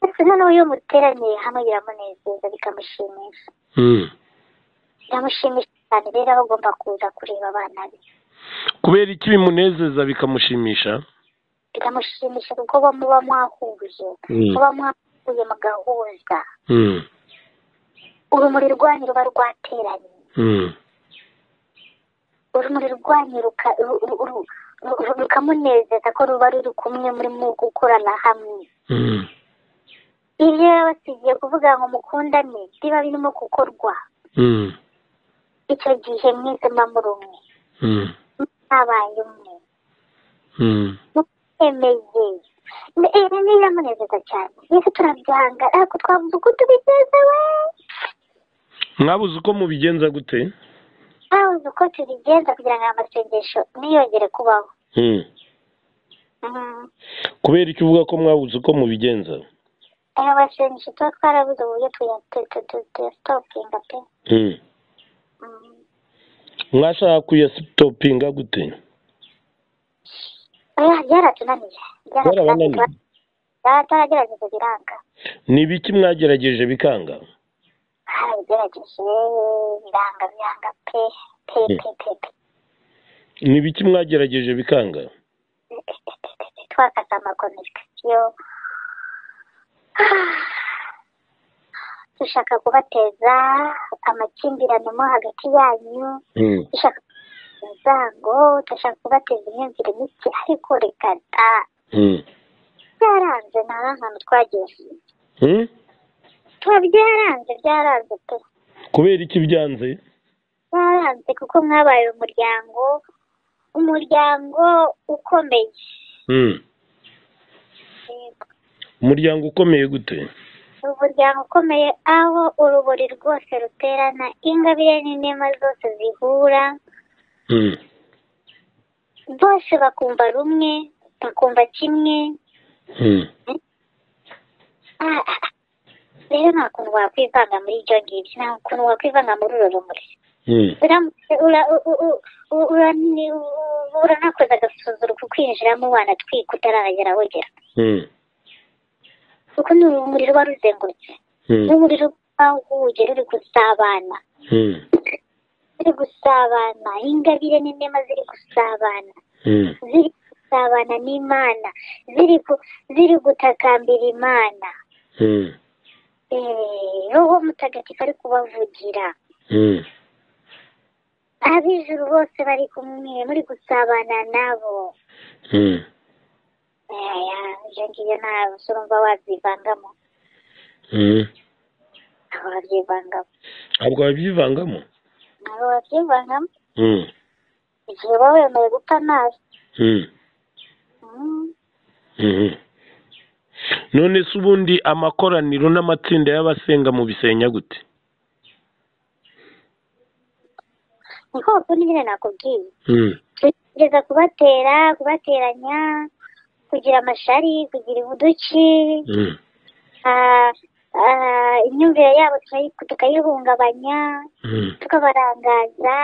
Speaker 2: ndetse noneho iyo muteraniye hamwe biramunezeza bikamushimisha
Speaker 1: Mm.
Speaker 2: biramushimisha cyane rero aba agomba kuza kureba abana be
Speaker 1: kubera iki bimunezeza bikamushimisha
Speaker 2: biramushimisha kuko bo muba mwahuje
Speaker 1: Mm.
Speaker 2: muba mwahuye mugahuza
Speaker 1: Mm.
Speaker 2: urumuri rwanyu ruba rwateranye
Speaker 1: Mm.
Speaker 2: urumuri rwanyu ruka- ru- ru- ru- ru- ru- rukamunezeza ko ruba ruri kumwe murimo gukorana hamwe
Speaker 1: Mm.
Speaker 2: ibyo yaba asigiye kuvuga ngo mukundane biba birimo gukorwa
Speaker 1: Mm.
Speaker 2: icyo gihe mwese muba muri umwe
Speaker 1: Mm.
Speaker 2: mutabaye umwe
Speaker 1: Mm.
Speaker 2: mutemeye rero biramunezeza cyane yesu turabyanga ariko twavuze uko tubigezewe
Speaker 1: mwabuze uko mubigenza gute
Speaker 2: twabuze uko tubigenza kugira ngo aya masengesho ntiyongere kubaho
Speaker 1: Mm.
Speaker 2: Mhm.
Speaker 1: kubera icyo uvuga ko mwabuze uko mubigenza
Speaker 2: aya masengesho tuba twarabuze uburyo tuyasitopinga pe
Speaker 1: Mm.
Speaker 2: Mhm.
Speaker 1: mwashaka kuyasitopinga gute
Speaker 2: oya byaratunaniye byaratunaniye
Speaker 1: byarabananiye
Speaker 2: byataragerageza biranga
Speaker 1: ni ibiki mwagerageje bikanga
Speaker 2: haragerageje biranga biranga pe pe pe pe pe
Speaker 1: ni ibiki mwagerageje bikanga
Speaker 2: twakaza amakomunikasiyo dushaka kubateza amakimbirane mo hagati yanyu
Speaker 1: Mm.
Speaker 2: dushaka inzango dushaka kubateza imyumvire mike ariko reka da
Speaker 1: Mm.
Speaker 2: byaranze nta hantu twagiye
Speaker 1: Mm?
Speaker 2: tuba byaranze byaranze pe
Speaker 1: kubera iki byanze
Speaker 2: byaranze kuko mwabaye umuryango umuryango ukomeye
Speaker 1: Mm.
Speaker 2: yego
Speaker 1: umuryango ukomeye gute
Speaker 2: umuryango ukomeye aho uruburi rwose ruterana ingabire n'inema zose zihura
Speaker 1: Mm.
Speaker 2: bose bakumva rumwe bakumva kimwe
Speaker 1: Mm.
Speaker 2: Ah, ah, ah. rero nta kuntu wakwivanga muri ibyo ngibyo nta kuntu wakwivanga muri uru rumuri
Speaker 1: Mm.
Speaker 2: uramutse ura- u- u- u- u- urani- u- u- uranakoza agasuzuro ku kwinjiramo wanatwika utaragera wogera
Speaker 1: Mm.
Speaker 2: kuko ni urumuri ruba ruzengurutse
Speaker 1: Mm.
Speaker 2: urumuri ruba rwuje ruri gusabana
Speaker 1: Mm.
Speaker 2: ziri gusabana ingabire n'inema ziri gusabana
Speaker 1: Mm.
Speaker 2: ziri gusabana n'imana ziri ku- ziri gutakambira imana
Speaker 1: Mm.
Speaker 2: Eh, roho mutagatifu ari kubavugira
Speaker 1: Mm.
Speaker 2: ab'ijuru bose bari kumwe muri gusabana nabo
Speaker 1: Mm.
Speaker 2: Aya, ibyo ngibyo nta surumva wabyivangamo
Speaker 1: Mm.
Speaker 2: ntabwo wabyivangamo
Speaker 1: ntabwo wabyivangamo
Speaker 2: ntabwo wabyivangamo
Speaker 1: Mm.
Speaker 2: igihe uba wemeye gupfa amazi
Speaker 1: Mm.
Speaker 2: Mm.
Speaker 1: Mhm. none se ubundi amakoraniro n'amatsinda y'abasenga mu bisenya gute
Speaker 2: niko bakunda nyine nakubwiye
Speaker 1: Mm.
Speaker 2: kugeza kubatera kubateranya kugira amashari kugira ubuduki
Speaker 1: Mm.
Speaker 2: ah, ah, imyumvire yabo turayi- tukayihungabanya
Speaker 1: Mm.
Speaker 2: tukabarangaza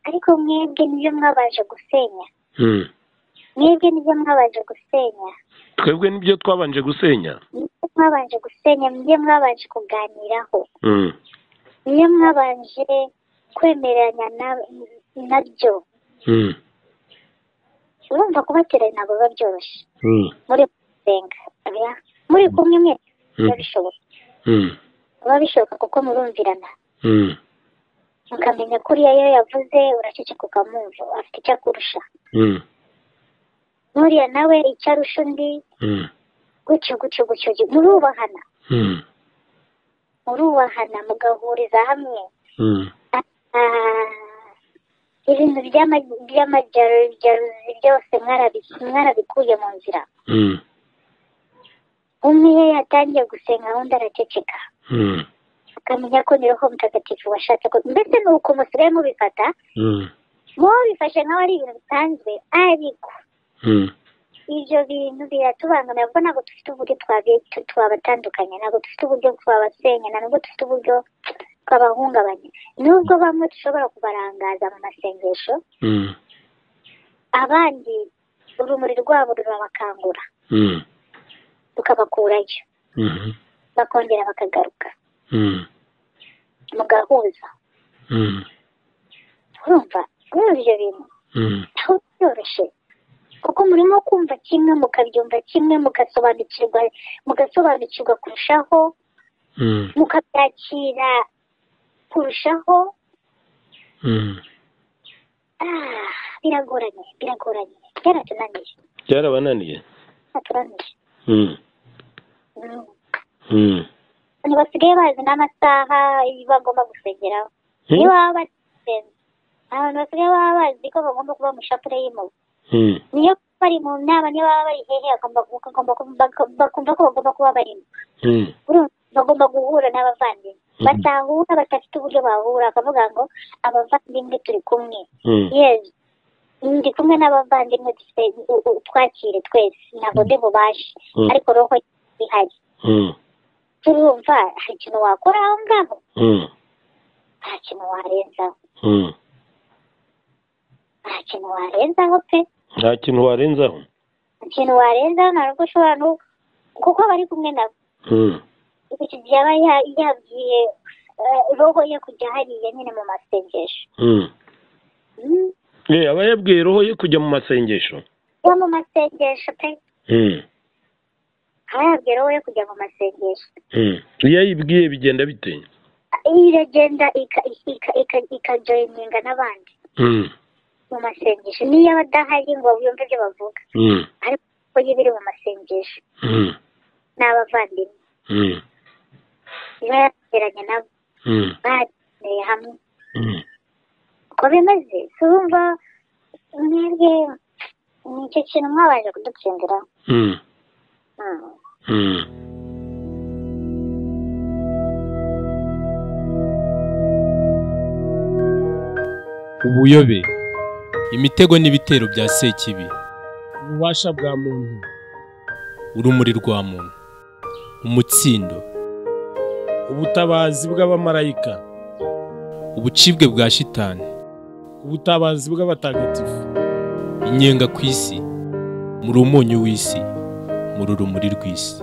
Speaker 2: ariko mwebwe nibyo mwabanje gusenya
Speaker 1: Mm.
Speaker 2: mwebwe nibyo mwabanje gusenya
Speaker 1: twebwe nibyo twabanje gusenya
Speaker 2: nibyo mwabanje gusenya nibyo mwabanje kuganiraho
Speaker 1: Mm.
Speaker 2: nibyo mwabanje kwemeranya na- nabyo
Speaker 1: Mm.
Speaker 2: urumva kubateranya ntabwo biba byoroshye
Speaker 1: Mm.
Speaker 2: muri gusenga oya. muri kumwe mwe biba
Speaker 1: Mm.
Speaker 2: bishoboka
Speaker 1: Mm.
Speaker 2: biba bishoboka kuko murumvirana
Speaker 1: Mm.
Speaker 2: mukamenya ko uriya iyo yavuze uraceceka ukamwumva afite icyo akurusha
Speaker 1: Mm.
Speaker 2: n'uriya nawe icyo arusha undi
Speaker 1: Mm.
Speaker 2: gutyo gutyo gutyo gutyo. murubahana
Speaker 1: Mm.
Speaker 2: murubahana mugahuriza hamwe
Speaker 1: Mm.
Speaker 2: Ah, ibintu by'ama- by'amajaruzi byose mwarabi- mwarabikuye mu nzira
Speaker 1: Mm.
Speaker 2: umwe iyo yatangiye gusenga undi araceceka
Speaker 1: Mm.
Speaker 2: akamenya ko ni roho mutagatifu washatse ko mbese ni uko musigaye mubifata
Speaker 1: Mm.
Speaker 2: wowe bifashe nk'aho ari ibintu bisanzwe ariko
Speaker 1: Mm.
Speaker 2: ibyo bintu biratubangamira kuko ntabwo dufite uburyo twabi- tu- twabatandukanya ntabwo dufite uburyo twabasenya nta nubwo dufite uburyo twabahungabanya nubwo bamwe dushobora kubarangaza mu masengesho
Speaker 1: Mm.
Speaker 2: abandi urumuri rwabo rurabakangura
Speaker 1: Mm.
Speaker 2: tukabakurayo
Speaker 1: Mhm.
Speaker 2: bakongera bakagaruka
Speaker 1: Mm.
Speaker 2: mugahuza
Speaker 1: Mm.
Speaker 2: urumva urumva ibyo bintu
Speaker 1: Mm.
Speaker 2: aho byoroshye kuko murimo kumva kimwe mukabyumva kimwe mugasobanukirwa mugasobanukirwa kurushaho
Speaker 1: Mm.
Speaker 2: mukabyakira kurushaho
Speaker 1: Mm.
Speaker 2: Ah, biragoranye biragoranye byaratunaniye
Speaker 1: byarabananiye
Speaker 2: byaratunaniye
Speaker 1: Mm.
Speaker 2: Mm.
Speaker 1: Mm.
Speaker 2: abantu basigaye bazi n'amasaha bagomba gusengeraho niyo
Speaker 1: Mm.
Speaker 2: baba basenze abantu basigaye baba bazi ko bagomba kuba mu ishapure y'impugu
Speaker 1: Mm.
Speaker 2: niyo bari mu nama niyo baba bari hehe bagomba bagomba bagomba- bakumva ko bagomba kuba barimo
Speaker 1: Mm.
Speaker 2: urumva bagomba guhura n'abavandimwe
Speaker 1: Mhm.
Speaker 2: batahura badafite uburyo bahura bakavuga ngo abavandimwe turi kumwe
Speaker 1: Mm.
Speaker 2: yezu ndi kumwe n'abavandimwe dufite u- u- twakire twese ntabwo ndi bubashe
Speaker 1: Mhm.
Speaker 2: ariko roho ihari
Speaker 1: Mm.
Speaker 2: turumva hari ikintu wakora aho ngaho
Speaker 1: Mm.
Speaker 2: nta kintu warenzaho
Speaker 1: Mm.
Speaker 2: nta kintu warenzaho pe
Speaker 1: nta kintu warenzaho
Speaker 2: nta kintu warenzaho nta nubwo ushobora no kuko bari kumwe nabo
Speaker 1: Mm.
Speaker 2: iki gihe aba ya- yabwiye eh, roho ye kujya hariya nyine mu masengesho
Speaker 1: Mm.
Speaker 2: Mm,
Speaker 1: Eh, aba yabwiye roho ye kujya mu masengesho
Speaker 2: yo mu masengesho pe
Speaker 1: Mm.
Speaker 2: aba yabwiye roho ye kujya mu masengesho
Speaker 1: Mm. iyo ayibwiye bigenda bite
Speaker 2: iragenda ika- ika- ika- ikajoyininga n'abandi
Speaker 1: Mm.
Speaker 2: mu masengesho niyo aba adahari ngo yumve ibyo bavuga
Speaker 1: Mm.
Speaker 2: ariko ko iyo biri mu masengesho
Speaker 1: Mm.
Speaker 2: n'abavandimwe
Speaker 1: Mm.
Speaker 2: iba yateranye nabo
Speaker 1: Mm.
Speaker 2: bateraniye hamwe
Speaker 1: Mm.
Speaker 2: uko bimeze si urumva mwebwe ni icyo kintu mwabanje kudutsindira
Speaker 1: Mm.
Speaker 2: Mm.
Speaker 1: Mm.
Speaker 4: ubuyobe imitego n'ibitero bya sekibi
Speaker 5: ububasha bwa muntu
Speaker 4: urumuri rwa muntu umutsindo
Speaker 5: ubutabazi bw'abamarayika
Speaker 4: ubucibwe bwa shitani
Speaker 5: ubutabazi bw'abatagatifu
Speaker 4: inyenga ku isi muri umunyu w'isi muri urumuri rw'isi